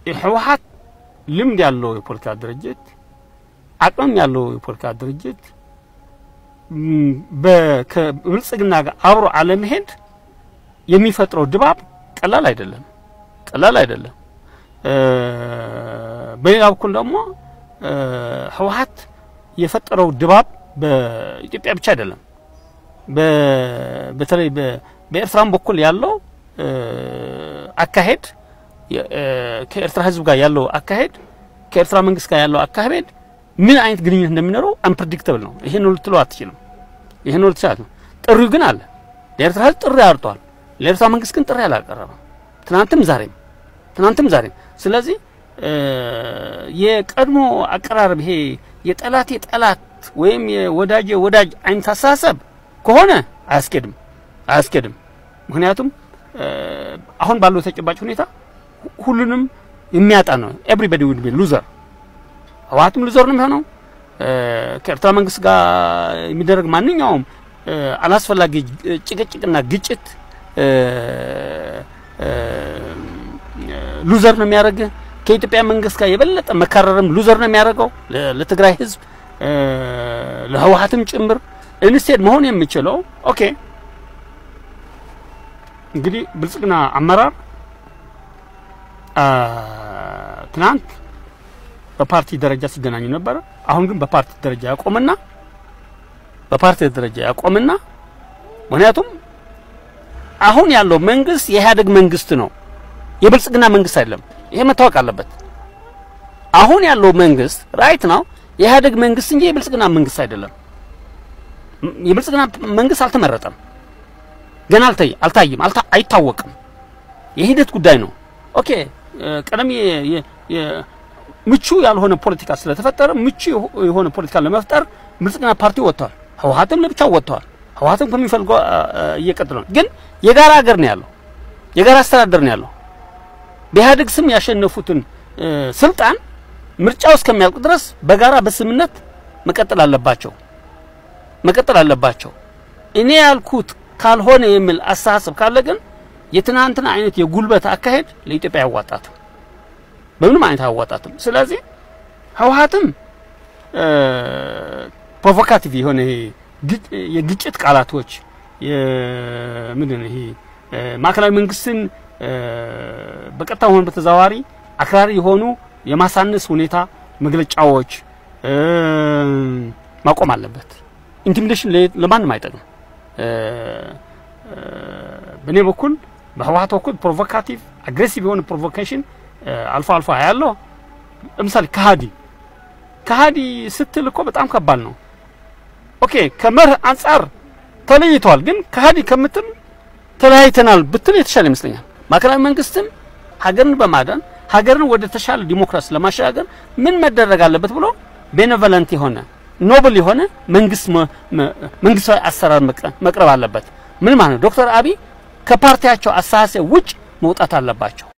ህወሓት ልምድ ያለው የፖለቲካ ድርጅት አቅምም ያለው የፖለቲካ ድርጅት ከብልጽግና ጋር አብሮ አለመሄድ የሚፈጥረው ድባብ ቀላል አይደለም፣ ቀላል አይደለም። በሌላ በኩል ደግሞ ህወሓት የፈጠረው ድባብ በኢትዮጵያ ብቻ አይደለም፣ በተለይ በኤርትራም በኩል ያለው አካሄድ ከኤርትራ ህዝብ ጋር ያለው አካሄድ ከኤርትራ መንግስት ጋር ያለው አካሄድ ምን አይነት ግንኙነት እንደሚኖረው አንፕሬዲክተብል ነው። ይሄን ነው ልትለው አትችልም። ይሄን ነው ልትችላት ነው። ጥሪው ግን አለ። ለኤርትራ ህዝብ ጥሪ አርጧል። ለኤርትራ መንግስት ግን ጥሪ አላቀረበም። ትናንትም ዛሬም ትናንትም ዛሬም። ስለዚህ የቀድሞ አቀራረብ ይሄ የጠላቴ ጠላት ወይም የወዳጄ ወዳጅ አይነት አስተሳሰብ ከሆነ አያስኬድም አያስኬድም። ምክንያቱም አሁን ባለው ተጨባጭ ሁኔታ ሁሉንም የሚያጣ ነው። ኤቭሪባዲ ውድ ቢ ሉዘር። ህወሓትም ሉዘር ነው የሚሆነው። ከኤርትራ መንግስት ጋር የሚደረግ ማንኛውም አላስፈላጊ ጭቅጭቅና ግጭት ሉዘር ነው የሚያደርግ። ከኢትዮጵያ መንግስት ጋር የበለጠ መካረርም ሉዘር ነው የሚያደርገው ለትግራይ ህዝብ ለህወሓትም ጭምር። ኢንስቴድ መሆን የሚችለው ኦኬ እንግዲህ ብልጽግና አመራር ትናንት በፓርቲ ደረጃ ሲገናኙ ነበረ። አሁን ግን በፓርቲ ደረጃ ያቆምና በፓርቲ ደረጃ ያቆምና ምክንያቱም አሁን ያለው መንግስት የኢህአዴግ መንግስት ነው፣ የብልጽግና መንግስት አይደለም። ይሄ መታወቅ አለበት። አሁን ያለው መንግስት ራይት ነው የኢህአዴግ መንግስት እንጂ የብልጽግና መንግስት አይደለም። የብልጽግና መንግስት አልተመረጠም፣ ገና አልታይም፣ አይታወቅም። የሂደት ጉዳይ ነው። ኦኬ ቀደም ምቹ ያልሆነ ፖለቲካ ስለተፈጠረ ምቹ የሆነ ፖለቲካ ለመፍጠር ብልጽግና ፓርቲ ወጥቷል። ህወሓትም ለብቻው ወጥቷል። ህወሓትም ከሚፈልገው እየቀጠለ ነው። ግን የጋራ ሀገር ነው ያለው፣ የጋራ አስተዳደር ነው ያለው። በኢህአዴግ ስም ያሸነፉትን ስልጣን ምርጫው እስከሚያልቅ ድረስ በጋራ በስምነት መቀጠል አለባቸው መቀጠል አለባቸው። እኔ ያልኩት ካልሆነ የሚል አስተሳሰብ ካለ ግን የትናንትና አይነት የጉልበት አካሄድ ለኢትዮጵያ አያዋጣትም፣ በምንም አይነት አያዋጣትም። ስለዚህ ህወሓትም ፕሮቮካቲቭ የሆነ የግጭት ቃላቶች ምንድን ይሄ ማዕከላዊ መንግስትን በቀጥታ ሆነ በተዘዋዋሪ አክራሪ የሆኑ የማሳነስ ሁኔታ መግለጫዎች ማቆም አለበት። ኢንቲሚዴሽን ለማንም አይጠቅም። በእኔ በኩል በህወሓት በኩል ፕሮቮካቲቭ አግሬሲቭ የሆነ ፕሮቮኬሽን አልፎ አልፎ ያለው ለምሳሌ ከሃዲ ከሃዲ ስትል እኮ በጣም ከባድ ነው። ኦኬ ከመርህ አንጻር ተለይተዋል፣ ግን ከሃዲ ከምትል ተለያይተናል ብትል የተሻለ ይመስለኛል። ማዕከላዊ መንግስትም ሀገርን በማዳን ሀገርን ወደ ተሻለ ዲሞክራሲ ለማሸጋገር ምን መደረግ አለበት ብሎ ቤኔቮለንት የሆነ ኖብል የሆነ መንግስት መንግስታዊ አሰራር መቅረብ አለበት። ምን ማለት ነው? ዶክተር አብይ ከፓርቲያቸው አስተሳሰብ ውጭ መውጣት አለባቸው።